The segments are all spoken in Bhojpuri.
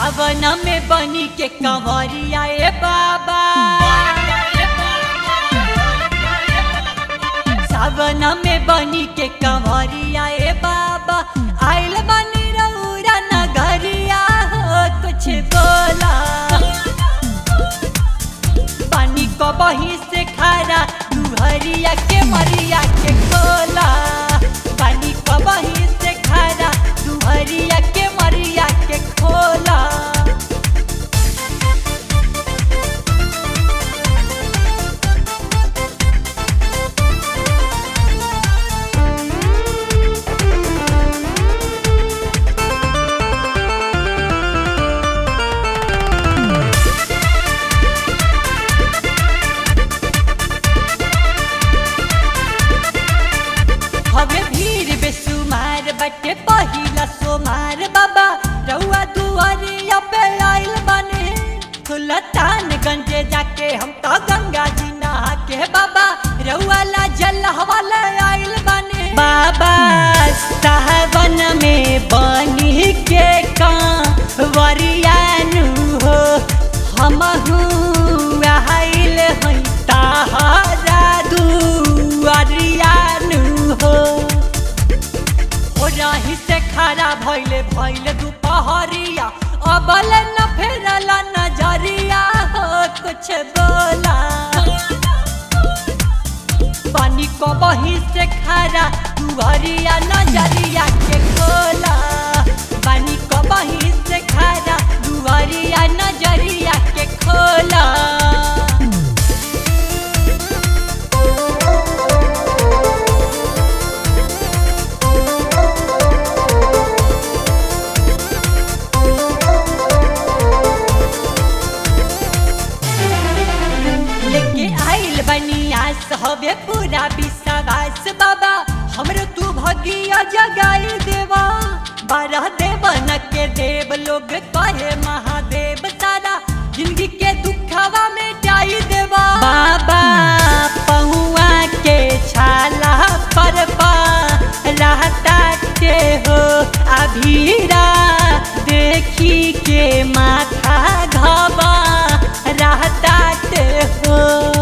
सावन में बनी के कंवरिया ए बाबा सावन में बनी के कंवरिया ए बाबा आइल बनी रउरा नगरिया हो कुछ बोला पानी को बही से खारा दुहरिया के मरिया के खोला पानी को बही से खारा दुहरिया के मरिया के खोला हमें भीड़ बेसुमार बटे पहिला सोमार बाबा रउआ दुआरिया पे आइल बने खुलतान गंजे जाके हम तो गंगा जी नहा के बाबा रउआ ला जल हवाला आइल बने बाबा सावन में बनी के कांवरियानु हो हमहू आइल हई ताहरा दुआरियानु हो हो रही से खड़ा भइले भइले दुपहरिया अबल न फेरला नजरिया हो कुछ बोला पानी को बही से खड़ा दुआरिया नजरिया के खोला पानी को बही से खड़ा दुआरिया नजरिया के खोला लेके आइल बनियास हवे पूरा विश्वास बाबा हमरो तू भगिया जगाई देवा बारह देवन के देव लोग कहे महादेव सारा जिंदगी के दुखवा में जाई देवा बाबा पहुआ के छाला पर पा रहता के हो अभीरा देखी के माथा घबा रहता ते हो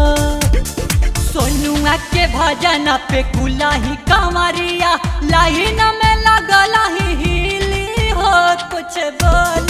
सोनुआ के भजन पे कुलाही कमरिया लाइन में लगला ही हिली हो कुछ बोल